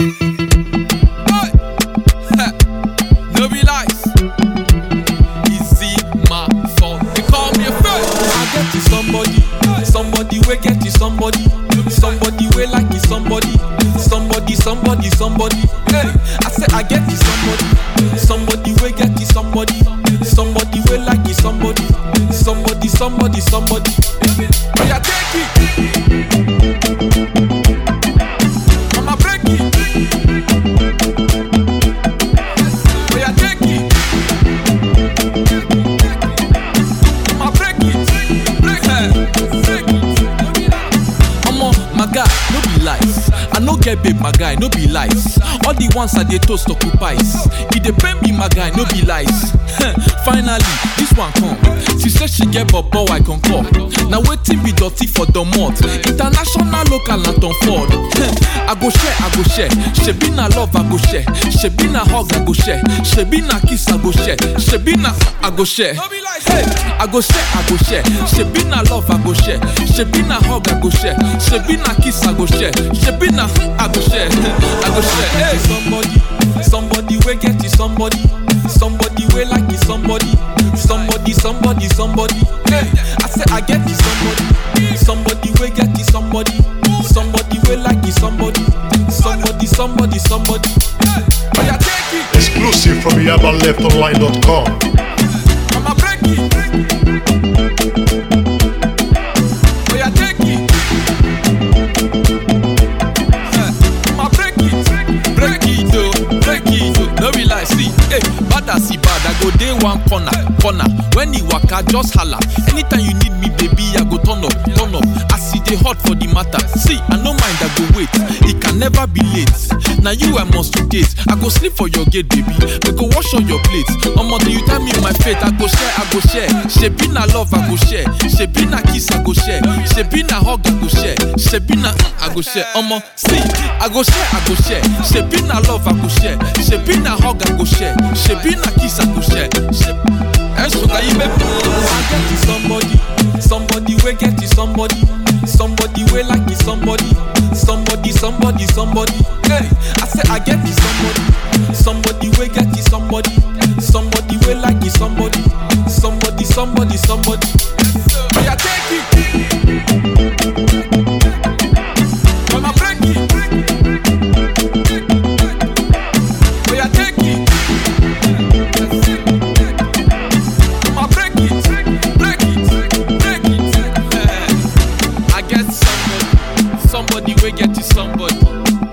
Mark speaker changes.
Speaker 1: Hey. Ha. No be lies. Easy my fault. They call me a friend. I get you somebody, somebody we get you somebody, somebody we like you somebody, somebody, somebody, somebody. Hey, I say I get you somebody, somebody we get you somebody, somebody we like you somebody, somebody, somebody, somebody. Oh yeah, take it. I'ma break it. Oh yeah, take it. I'ma break it. Break it. Break it. Omo, my guy, no be lies. I no get babe, my guy, no be lies. All the ones I dey toast occupies. E dey pain me, my guy, no be lies. Finally, this one come. She say she get bobo, I concur. Na wetin be dirty for domot? International, local, na Tom Ford. I go share, I go share. Shebi na love, I go share. Shebi na hug, I go share. Shebi na kiss, I go share. Shebi na I go share. Hey, I go share, I go share. Shebi na love, I go share. Shebi na hug, I go share. Shebi na kiss, I go share. Shebi na I go share. I go share. Hey, somebody, somebody we get you somebody, somebody we like you somebody, somebody, somebody, somebody. Hey, I say I get you somebody, somebody we get you somebody, somebody we like you somebody, somebody, somebody, somebody. Oh yeah, take it.
Speaker 2: Exclusive from YabaLeftOnline.com.
Speaker 1: I'ma break it. Oh yeah, take it. Eh, I'ma break it. Break it, oh, break it, oh. No be lie, see, hey, bad as he bad, I go dey one corner, corner. When he waka, just holla. Anytime you need me, baby, I go turn up, turn up. As he dey hot for the matter. See, I no mind, I go wait. It can never be late. Now you I must to date. I go sleep for your gate, baby. We go wash all your plates. Omo, do you tell me my fate? I go share, I go share. Shebi na love, I go share. Shebi na kiss, I go share. Shebi na hug, I go share. Shebi na mm, I go share. Omo, see, I go share, I go share. Shebi na love, I go share. Shebi na hug, I go share. Shebi na kiss, I go share. Shebi Eh, sugar, you make me I get you somebody, somebody we get you somebody, somebody we like you somebody, somebody, somebody, somebody. Hey, I say I get you somebody, somebody we get you somebody, somebody we like you somebody, somebody, somebody, somebody. Oh yeah, take it. I'ma break it. Oh yeah, take it. I'ma break it, break it, break it. Eh, I get somebody, somebody we get you somebody,